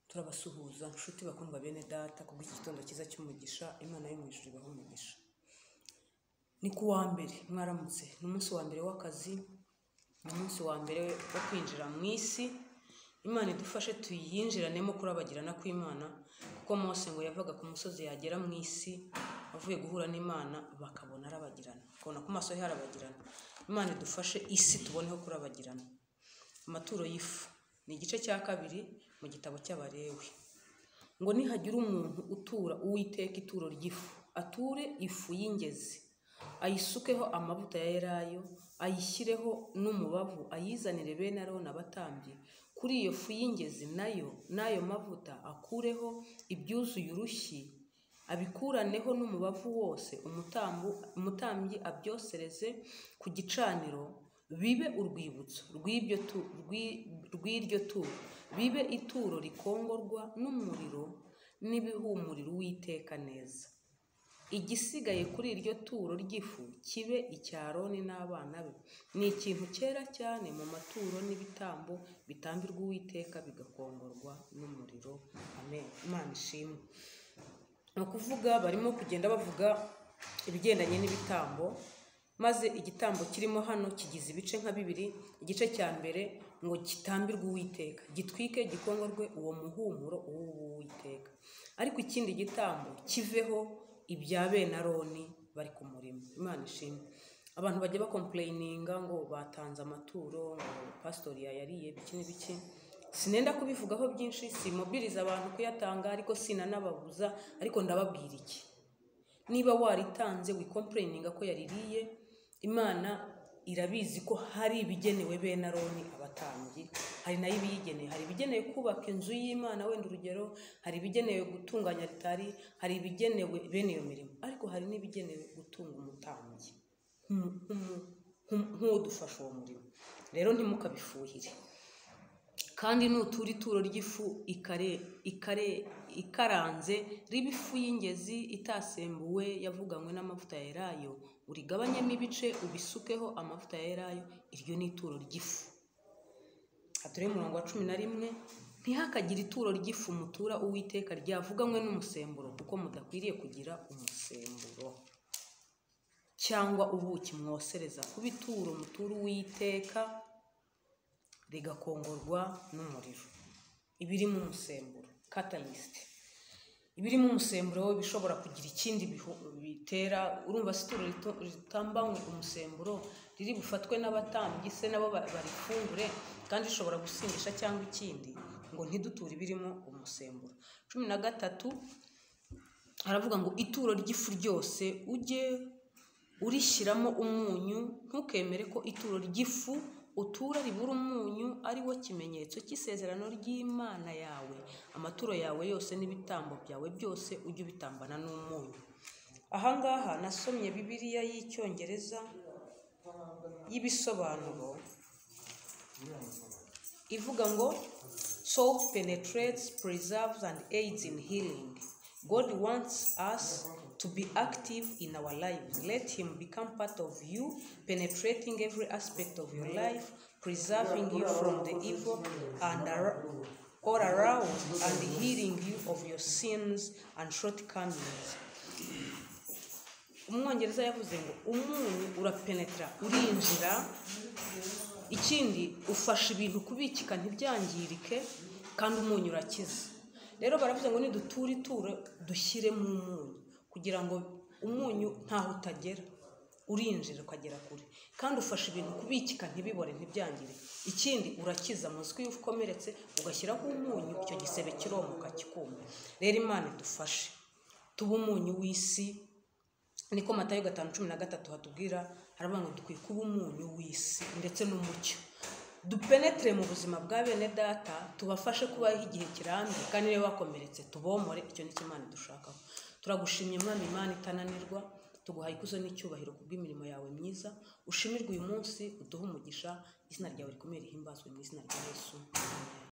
Turabasuhuza nshuti bakundwa bene Data kubw'iki gitondo cyiza cy'umugisha Imana yo mu ijuru ibahe umugisha. Ni ku wa mbere mwaramutse, ni umunsi wa mbere w'akazi, ni umunsi wa mbere wo kwinjira mu isi, Imana idufashe tuyinjiranemo kurabagirana kw'Imana kuko Mose ngo yavaga ku musozi yagera mu isi avuye guhura n'Imana bakabona arabagirana, akabona ku maso he harabagirana. Imana idufashe isi tuboneho kurabagirana. Amaturo y'ifu ni igice cya kabiri mu gitabo cy'Abalewi. Ngo nihagira umuntu utura Uwiteka ituro ry'ifu, ature ifu y'ingezi, ayisukeho amavuta ya elayo, ayishyireho n'umubavu, ayizanire bene Aroni abatambyi, kuri iyo fu y'ingezi nayo n'ayo mavuta akureho ibyuzuye urushyi, abikuraneho n'umubavu wose, umutambu umutambyi abyosereze ku gicaniro, bibe urwibutso rw'ibyo tu rw'i- rw'iryo turo, bibe ituro rikongorwa n'umuriro n'ibihumurira Uwiteka neza. Igisigaye kuri iryo turo ry'ifu kibe icya Aroni n'abana be. Ni ikintu cyera cyane mu maturo n'ibitambo bitambirwa Uwiteka bigakongorwa n'umuriro. Amen. Imana ishimwe. Ni ukuvuga barimo kugenda bavuga ibigendanye n'ibitambo, maze igitambo kirimo hano kigize ibice nka bibiri, igice cya mbere ngo gitambirwe Uwiteka, gitwike gikongorwe uwo muhumuro w'Uwiteka, ariko ikindi gitambo kiveho ibya bene Aroni bari ku murimo. Imana ishimwe. Abantu bajya bakompureyininga ngo batanze amaturo, ngo pasitori yayariye biki n'ibiki, sinenda kubivugaho byinshi, simubwiriza abantu kuyatanga ariko sinanababuza, ariko ndababwira iki niba waritanze wikompurayininga ko yaririye imana irabizi ko hari ibigenewe bene aroni abatambyi hari nayo ibiyigeneye hari ibigenewe kubaka inzu y'imana wenda urugero hari ibigenewe gutunganya ritari hari ibigenewe bene iyo mirimo ariko hari n'ibigenewe gutunga umutambyi nk'umu- nk'umu- nk'u- nk'udufasha uwo murimo rero ntimukabifuhire kandi nutura ituro ry'ifu ikare ikare ikaranze riba ifu y'ingezi itasembuwe yavuganywe n'amavuta ya elayo urigabanyemo ibice ubisukeho amavuta ya elayo iryo ni ituro ry'ifu hatureye umurongo wa cumi na rimwe ntihakagire ituro ry'ifu mutura uwiteka ryavuganywe n'umusemburo kuko mudakwiriye kugira umusemburo cyangwa ubuki mwosereza ku bituro mutura uwiteka rigakongorwa n'umuriro ibirimo umusemburo katarisite ibirimo umusemburo we bishobora kugira ikindi bihu- bitera urumva se ituro rito- ritambanywe umusemburo riri bufatwe n'abatambyi se nabo ba- barifungure kandi rishobora gusindisha cyangwa ikindi ngo ntiduture ibirimo umusemburo cumi na gatatu haravuga ngo ituro ry'ifu ryose ujye urishyiramo umunyu ntukemere ko ituro ry'ifu utura ribura umunyu ari wo kimenyetso cy'isezerano ry'imana yawe amaturo yawe yose n'ibitambo byawe byose ujye ubitambana n'umunyu aha ngaha nasomye bibiliya y'icyongereza y'ibisobanuro ivuga ngo salt penetrates preserves and aids in healing god wants us to be active in our lives let him become part of you penetrating every aspect of your life preserving you from the evil and ar- or aroused and healing you of your sins and shortcomings umwongereza yavuze ngo umunyu urapenetra urinjira ikindi ufasha ibintu kubikika ntibyangirike kandi umunyu urakiza rero baravuze ngo niduture ituro dushyiremo umunyu kugira ngo umunyu ntaho utagera urinjira ukagera kure kandi ufasha ibintu kubikika ntibibore ntibyangirike ikindi urakiza muzi ko iyo ukomeretse ugashyiraho umunyu icyo gisebe kiromuka kikuma rero imana idufashe tuba umunyu w'isi niko matayo gatanu cumi na gatatu hatubwira haravuga ngo dukwiye kuba umunyu w'isi ndetse n'umucyo dupenetere mu buzima bwa bene data tubafashe kubaho igihe kirambye kandi niba bakomeretse tubomore icyo ni cyo imana idushakaho turagushimye mwami imana itananirwa tuguhaye ikuzo n'icyubahiro kubw'imirimo yawe myiza ushimirwe uyu munsi uduhe umugisha izina ryawe rikomeye rihimbazwe mu izina rya yesu Amen.